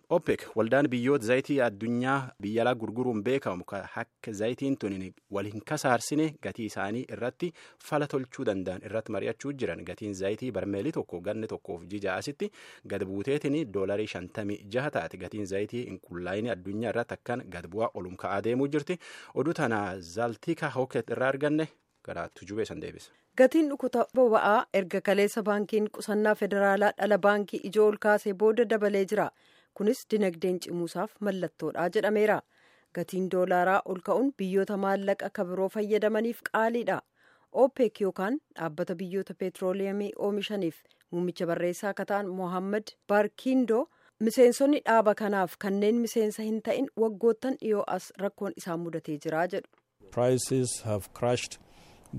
OPEC waldaan biyyoota zayitii addunyaa biyya alaa gurguruun beekamu akka zayitiin tun wal hin kasaarsine gatii isaanii irratti fala tolchuu danda'an irratti mari'achuu jiran gatiin zayitii barmeelii tokko ganni tokkoof jija'asitti gad buuteetiin doolarii shantamii jaha taate gatiin zayitii hinqullaa'inii addunyaa irratti akkan gad bu'aa olum ka'aa deemuu jirti oduu tana zaaltiika hooket irraa arganne gara tujubee san deebisa. Gatiin dhukuta boba'aa erga kaleessa baankiin qusannaa federaalaa dhala baankii ijoo ol kaasee booda dabalee jira. kunis dinagdeen cimuusaaf mallattoodha jedhameera gatiin doolaaraa ol ka'uun biyyoota maallaqa akka biroo fayyadamaniif qaaliidha opec yookaan dhaabbata biyyoota peetrooliyamii oomishaniif muummicha barreessaa akka ta'an mohammad baarkiindoo miseensonni dhaaba kanaaf kanneen miseensa hin ta'in waggoottan dhiyoo as rakkoon isaan mudatee jira jedhu.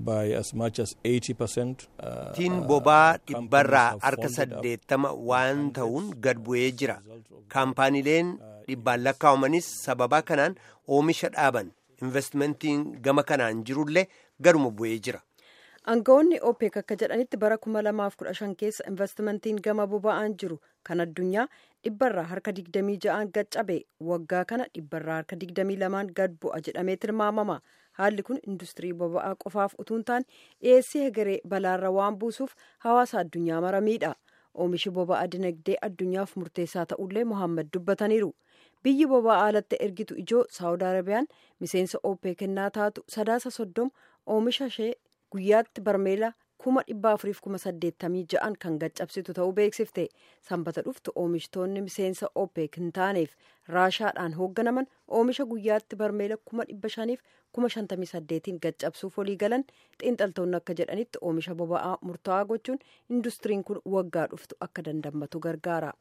Gatiin boba'aa dhibbarraa harka saddeettama waan ta'uun gad bu'ee jira. Kaampaaniileen dhibbaan lakkaa'amanis sababa kanaan oomisha dhaaban investimentiin gama kanaan jirullee gaduma bu'ee jira. Aangawoonni OPEC akka jedhanitti bara 2015 keessa investimentiin gama boba'aan jiru kan addunyaa dhibbarraa harka 26 gad cabe waggaa kana dhibbarraa harka 22 gad bu'a jedhamee tilmaamama. haalli kun industirii boba'aa qofaaf utuu hin taane dhiyeessii hegeree balaarra waan buusuuf hawaasa addunyaa maramiidha oomishi boba'aa dinagdee addunyaaf murteessaa ta'ullee mohaammed dubbataniiru biyyi boba'aa alatti ergitu ijoo saawud arabiyaan miseensa opec kennaa taatu sadaasa soddom oomisha ishee guyyaatti barmeela kuma dhibba afuriif kuma saddeettamii ja'an kan gaccabsitu ta'uu beeksifte sanbata dhuftu oomishtoonni miseensa opec hin taaneef raashaadhaan hoogganaman oomisha guyyaatti barmeela kuma dhibba shaniif kuma shantamii saddeetiin gaccabsuuf walii galan xiinxaltoonni akka jedhanitti oomisha boba'aa murtaa'aa gochuun industiriin kun waggaa dhuftu akka dandammatu gargaara.